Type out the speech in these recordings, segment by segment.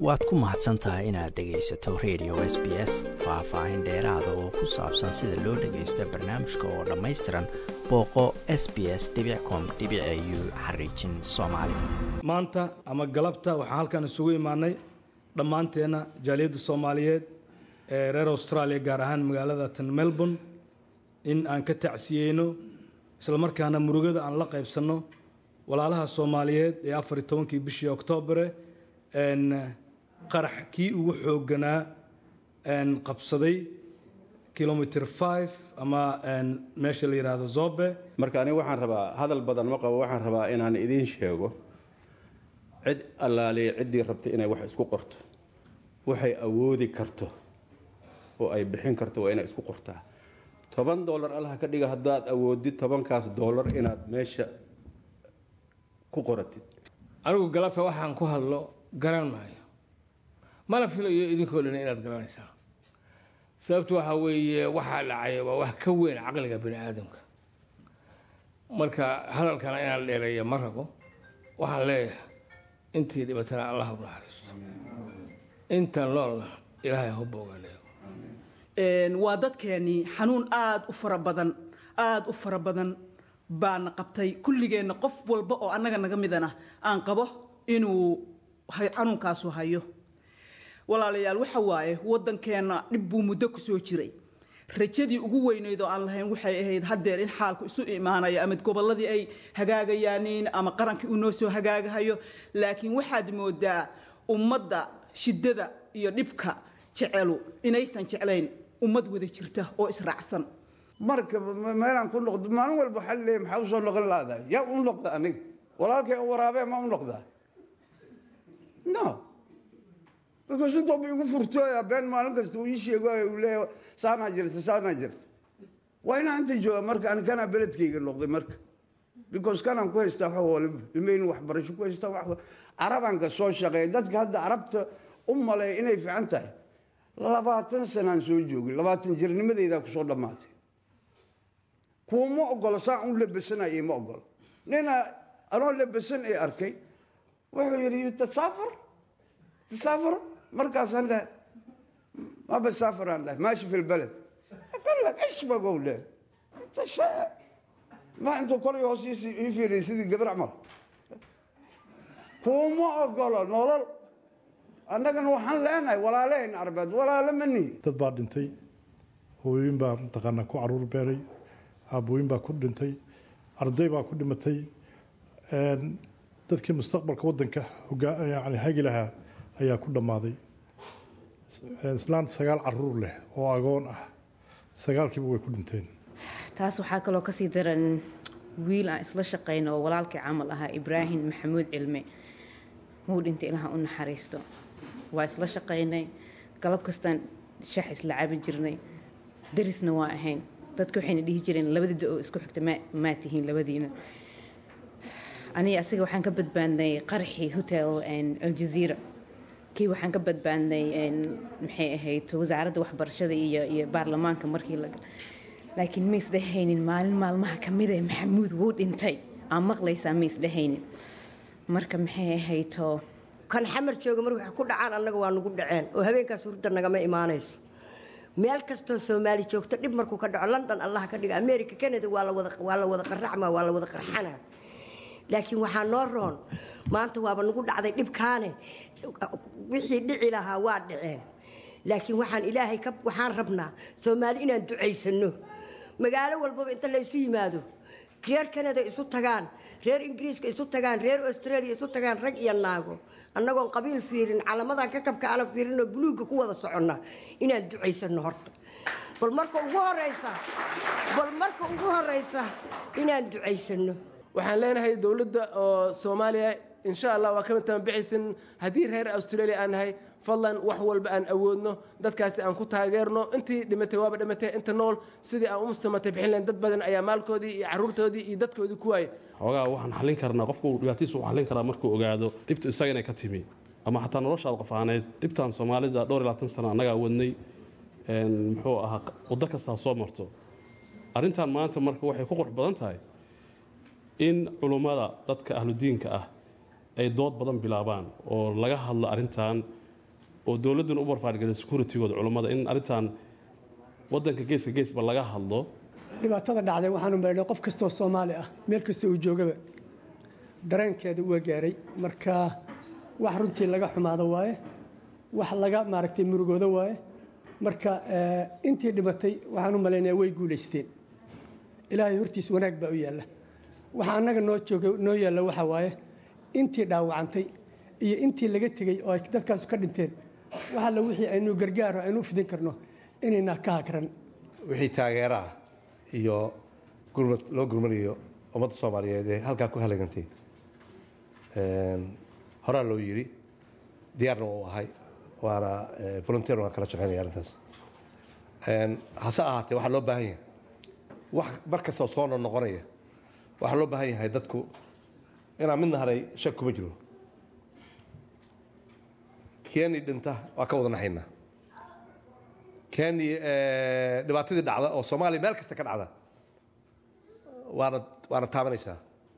waad ku mahadsan tahay inaad dhegaysato radio s b s faah-faahin dheeraada oo ku saabsan sida loo dhagaysto barnaamijka oo dhammaystiran booqo s b s com u xariijin soomaali maanta ama galabta waxaan halkan isugu imaanay dhammaanteenna jaaliyadda soomaaliyeed ee reer australia gaar ahaan magaalada tan melbourne in aan ka tacsiyeyno islamarkaana murugada aan la qaybsanno walaalaha soomaaliyeed ee afar iyo tobankii bishii oktobare qarax kii ugu xoogganaa qabsaday kilomitr five ama meesha la yidhaahdo zobe marka aniga waxaan rabaa hadal badan ma qabo waxaan rabaa inaan idiin sheego cid allaaliya ciddii rabtay inay wax isku qorto waxay awoodi karto oo ay bixin karto waa inay isku qortaa toban dollar allaha ka dhiga haddaad awoodid tobankaas dollar inaad meesha ku qoratid anigu galabta waxaan ku hadlo garan maayo mana filayo idinkoo dhan inaad garanaysaa sababtu waxaa weeye waxaa dhacay waa wax ka weyn caqliga bani aadamka marka hadalkana inaan dheereeya ma rabo waxaan leeyahay intii dhibatana allah u naxariisto inta noolna ilaahay ha boogaaleego waa dadkeenii xanuun aada u fara badan aada u fara badan baana qabtay kulligeenna qof walba oo annaga naga midana aan qabo inuu xanuunkaasu hayo walaalayaal waxa waaye waddankeenna dhib buu muddo ku soo jiray rajadii ugu weyneyd oo aan lahayn waxay ahayd haddeer in xaalku isu imaanayo ama gobolladii ay hagaagayaaniin ama qarankii uu noo soo hagaagahayo laakiin waxaad moodaa ummadda shiddada iyo dhibka jecelu inaysan jeclayn ummad wada jirta oo israacsan marka meelaan ku noqdo maalin walba waxaa leeyahay maxaa usoo noqon laadahay yaa u noqda aniga walaalkay waraabee ma u noqdaa no because intooba igu furtooya been maalin kasta uu ii sheegayo uu leeyahay saanaa jirta saanaa jirta waa inaa inta jooga marka ani kanaa beledkayga noqday marka because kanaan ku haystaa wax waliba ilmeyni waxbarasho ku haystaa wax carabanka soo shaqeeya dadka hadda carabta u maleeya inay fiican tahay labaatan sanaan soo joogay labaatan jirnimadeydaa kusoo dhammaatay kuwa ma ogolo saan u labasanayay ma ogolo nina anoo labasan ee arkay wuxuu yidhi tasaafar tasaafar markaasaan dhahay ma basaafar aan dhahay maashi fi lbaled qallak ishbagow dheh inta shaa ma intuu kolay hoos ii fiiriyay sidii gabar camal kuwa ma ogolo nolol annagana waxaan leenahay walaalahayn arbeed walaalo ma nihi dad baa dhintay hooyooyin baa mataqaanaa ku caruur beeray aabooyin baa ku dhintay arday baa ku dhimatay dadkii mustaqbalka waddanka yani hagi lahaa ayaa ku dhammaaday islaanta sagaal caruur leh oo agoon ah sagaalkiiba way ku dhinteen taas waxaa kaloo kasii daran wiil aan isla shaqayno oo walaalkii camal ahaa ibraahim maxamuud cilme wuu dhintay ilaha u naxariisto waa isla shaqaynay galab kastaan shax isla cabi jirnay darisna waa ahayn dadka waxayna dhihi jireen labadii da oo isku xigta maa tihiin labadiina aniga asiga waxaan ka badbaadnay qaraxii hotel aljaziira kii waxaan ka badbaadnay maxay ahayd wasaaradda waxbarashada iyo iyo baarlamaanka markii la laakiin ma isdhehaynin maalin maalmaha kamida maxamuud wuu dhintay aan maqlaysaa ma isdhehaynin marka maxay ahayto kan xamar jooga mar waxay ku dhacaan annaga waa nagu dhaceen oo habeenkaas hurda nagama imaanayso meel kastoo soomaali joogto dhib markuu ka dhaco london allah ka dhiga america canada waa la wada qaracma waa la wada qarxana laakiin waxaa noo roon maanta waaba nagu dhacday dhibkaane wixii dhici lahaa waa dhaceen laakiin waxaan ilaahay waxaan rabnaa soomaali inaan ducaysano magaalo walbaba inta laysu yimaado reer canada isu tagaan reer ingiriiska isu tagaan reer australia isu tagaan rag iyo naago annagoon qabiil fiirin calamadan ka kabka aanan fiirinoo buluugga ku wada soconna inaan ducaysano horta bal marka ugu horeysa bal marka ugu horeysa inaan ducaysano waxaan leenahay dowladda oo soomaaliya insha allah waa kama tamabixaysan haddii reer australia aan nahay fadlan wax walba aan awoodno dadkaasi aan ku taageerno intii dhimatay waaba dhimatay inta nool sidii aan u samatay bixin lahayn dad badan ayaa maalkoodii iyo carruurtoodii iyo dadkoodii ku waayay xoogaa waxaan xallin karnaa qofku dhibaatiisa uu xallin karaa markuu ogaado dhibtu isaga inay ka timi ama xataa noloshaada qof aaneyd dhibtan soomaalida dhowr iyo labaatan sana annagaa wadnay muxuu ahaa waddo kastaa soo marto arrintan maanta marka waxay ku qurux badan tahay in culummada dadka ahludiinka ah ay dood badan bilaabaan oo laga hadlo arrintan oo dowladduna u barfaargelay securitigooda culummada in arrintan waddanka geeska geesba laga hadlo dhibaatada dhacday waxaanu marinay qof kastoo soomaali ah meel kasta uu joogaba dareenkeeda waa gaaray marka wax runtii laga xumaado waaye wax laga maaragtay murugooda waaye marka intii dhimatay waxaan u malaynayaa way guulaysteen ilaahay hortiis wanaag baa u yaalla waxa annaga noo jooga noo yaalla waxa waaye intii dhaawacantay iyo intii laga tegey oo ay dadkaasu ka dhinteen wax alla wixii aynu gargaaro aynu u fidin karno inaynaa ka hakran wixii taageeraah iyo gurmad loo gurmanayo ummadda soomaaliyeed ee halkaa ku halagantay horaa loo yidhi diyaarna waa u ahay waana volunteer waan kala shaqaynaya arrintaas hase ahaatee waxaa loo baahan yahay wax mar kastoo soo noqnoqonaya waxaa loo baahan yahay dadku inaan midna haray shak kuma jiro keni dhinta waa ka wada naxaynaa keni dhibaatadii dhacda oo soomaaliya meel kasta ka dhacda waana waana taabanaysaa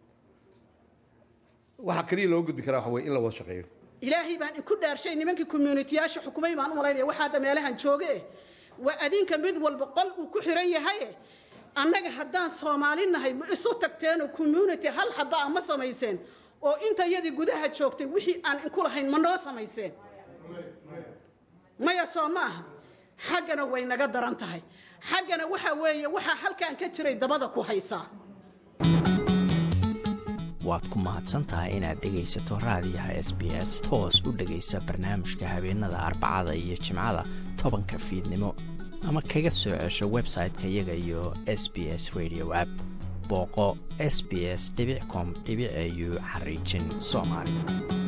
waxaa keliya looga gudbi karaa waxa weye in la wada shaqeeyo ilaahay baan inku dhaarshay nimankii communitiyaasha xukumay baan u malaynaya waxaa hadda meelahan jooge waa adinka mid walba qol uu ku xiran yahaye annaga haddaan soomaali nahay ma isu tagteenoo community hal xaba a ma samayseen oo inta yadii gudaha joogtay wixii aan inku lahayn ma noo samayseen maya soo ma aha xaggana way naga daran tahay xaggana waxa weeye waxaa halkan ka jiray dabada ku haysaa waad ku mahadsan tahay inaad dhegaysato raadiyaha s b s toos u dhegaysa barnaamijka habeenada arbacada iyo jimcada tobanka fiidnimo ama kaga soo cesho website-ka iyaga iyo s b s radio app booqo s b s com au xariijin soomaali